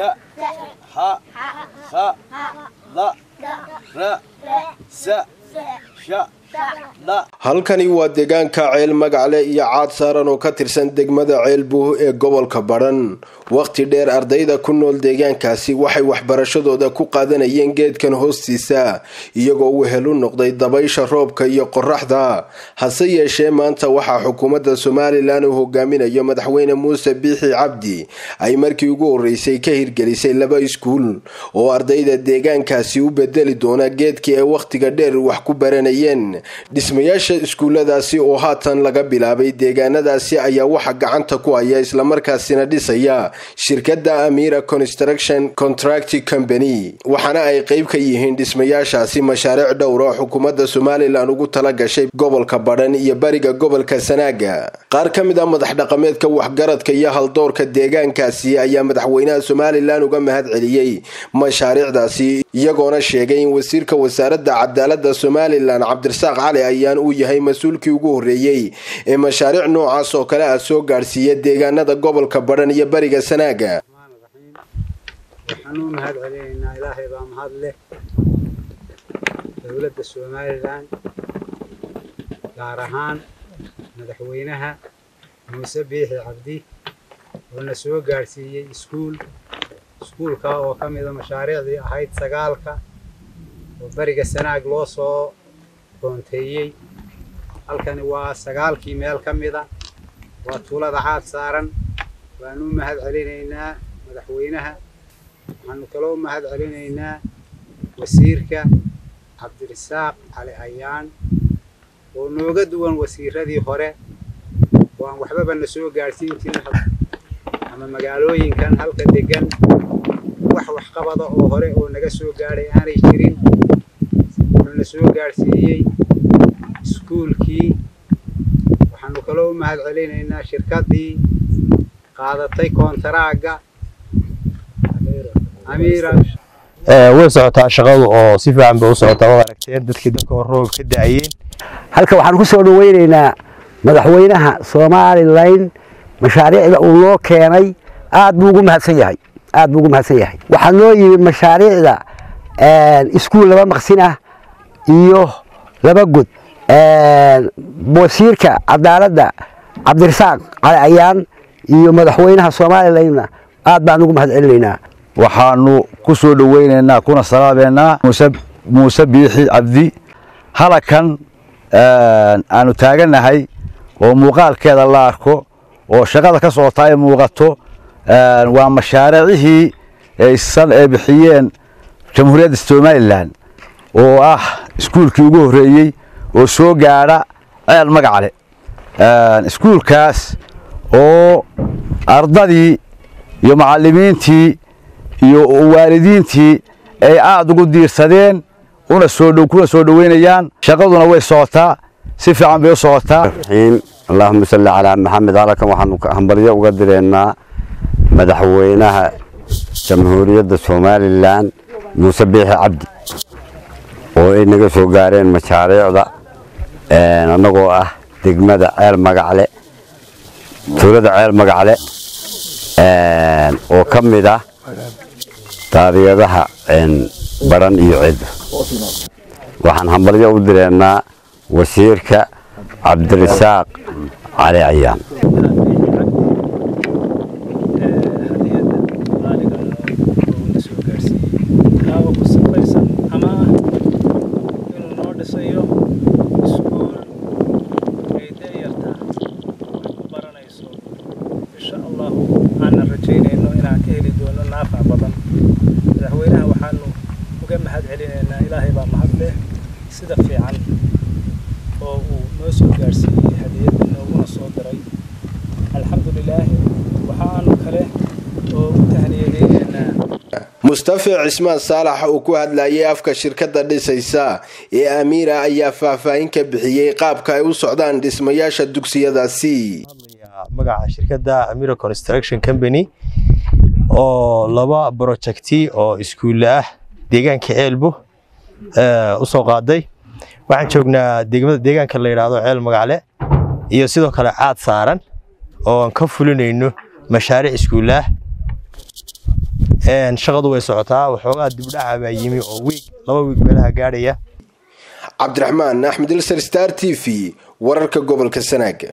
sha ha ha la ra sa sha halkani waa deegaanka ceel magacle iyo caad saaran oo ka tirsan degmada ceelbuh ee gobolka badhan wakhti dheer ardayda ku nool deegaankaasi waxay waxbarashadooda ku qaadanayeen geedkan hoostiisa iyagoo wehel u noqday dabaysha roobka iyo qoraxda hase yeeshee maanta waxaa xukuumadda somalilan uu hogaaminayo madaxweyne muuse biixi cabdi ay markii ugu horeysay ka hirgelisay laba iskuul oo ardayda deegaankaasi u bedeli doona geedkii ay wakhtiga dheer wax ku baranayeen dhismayaasha iskuuladaasi oo haatan laga bilaabay deegaanadaasi ayaa waxa gacanta ku haya islamarkaasina dhisaya shirkadda amira construction contract company waxaana ay qeyb ka yihiin dhismayaashaasi mashaariic dhowr oo xukuumadda somalilan ugu tala gashay gobolka badhan iyo bariga gobolka sanaaga qaar ka mid a madax dhaqameedka waxgaradka iyo haldoorka deegaankaasi ayaa madaxweynaha somalilan uga mahad celiyey mashaariicdaasi iyagoona sheegay in wasiirka wasaaradda cadaalada somalilan cabdirasaaq cali ayaan uu yahay mas-uulkii ugu horeeyey ee mashaariic noocaas oo kale ah soo gaadhsiiya deegaanada gobolka badhan iyo bariga sanaaga waxaan u mahad celinaynaa ilaahay baa mahad leh dowladda somalilan gaar ahaan madaxweynaha muuse biixi cabdi oo na soo gaadhsiiyey iskuul iskuulka oo ka mida mashaariicdii ahayd sagaalka oo beriga sanaag loo soo koonteeyey halkani waa sagaalkii meel ka mida waa tuulada caad saaran waanu u mahad celinaynaa madaxweynaha waxaanu kaloo u mahad celinaynaa wasiirka cabdirasaaq cali ayaan oo nooga duwan wasiiradii hore oo aan waxbaba na soo gaadhsiin jirin ama magaalooyinkan halka degan wax waxqabada oo hore oo naga soo gaadhay aanay jirin wuxuu na soo gaadhsiiyey iskuulkii waxaanu kaloo u mahad celinaynaa shirkaddii qaadatay koontaraaga amiira way socotaa shaqadu oo si fiican bay u socotaa waad aragteen dadkii dalka hor roob ka da'ayeen halka waxaan ku soo dhaweynaynaa madaxweynaha somalilan mashaariicda uu noo keenay aad buu ugu mahadsan yahay aad buu ugu mahadsan yahay waxaa noo yimid mashaariicda iskuul laba maqsin ah iyo laba god wasiirka cadaaladda cabdirasaaq cali ayaan iyo madaxweynaha somalilanna aad baan ugu mahad celinaynaa waxaanu ku soo dhoweynaynaa kuna salaameynaa muuse biixi cabdi halakan aanu taagannahay oo muuqaalkeeda la arko oo shaqada ka socotaa ay muuqato waa mashaariicihii aysan ee bixiyeen jamhuuriyadda somalilan oo ah iskuulkii ugu horreeyey oo soo gaadha ceel magacle iskuulkaas oo ardadii iyo macallimiintii iyo waalidiintii ay aada ugu diirsadeen una soo kuna soo dhoweynayaan shaqaduna way socotaa si fiican bay u socotaa allahuma salli calaa maxamed halkan waxaanu hambalyo uga direennaa madaxweynaha jamhuuriyadda somalilan muuse biixi cabdi oo ay naga soo gaareen mashaariicda annagoo ah degmada ceel magacle tuulada ceel magacle oo ka mid ah taariyadaha baran iyo cid waxaan hambalyo u direennaa wasiirka cabdirasaaq cali ayaan madaxweynaha waxaanu uga mahad celinaynaa ilaahay baa mahad leh sida fiican oo uu noo soo gaarsiiyey hadiyadda nooguna soo diray alxamdulilaahi waxaanu kale oo u tahniyadeynaynaa mustafa cismaan saalax uu ku hadlayay afka shirkadda dhisaysa ee amiira ayaa faahfaahin ka bixiyey qaabka ay u socdaan dhismayaasha dugsiyadaasi magaca shirkadda amira construction company oo laba projecti oo iskuulle ah deegaanka ceelbo u soo qaaday waxaan joognaa degmada deegaanka la yidhaahdo ceel magacle iyo sidoo kale caad saaran oo aan ka fulinayno mashaariic iskuulle ah shaqadu way socotaa waxoogaa dibdhaca baa yimi oo wiig laba wiig meelaha gaadhaya cabdiraxmaan axmed ilsar star t v wararka gobolka sanaag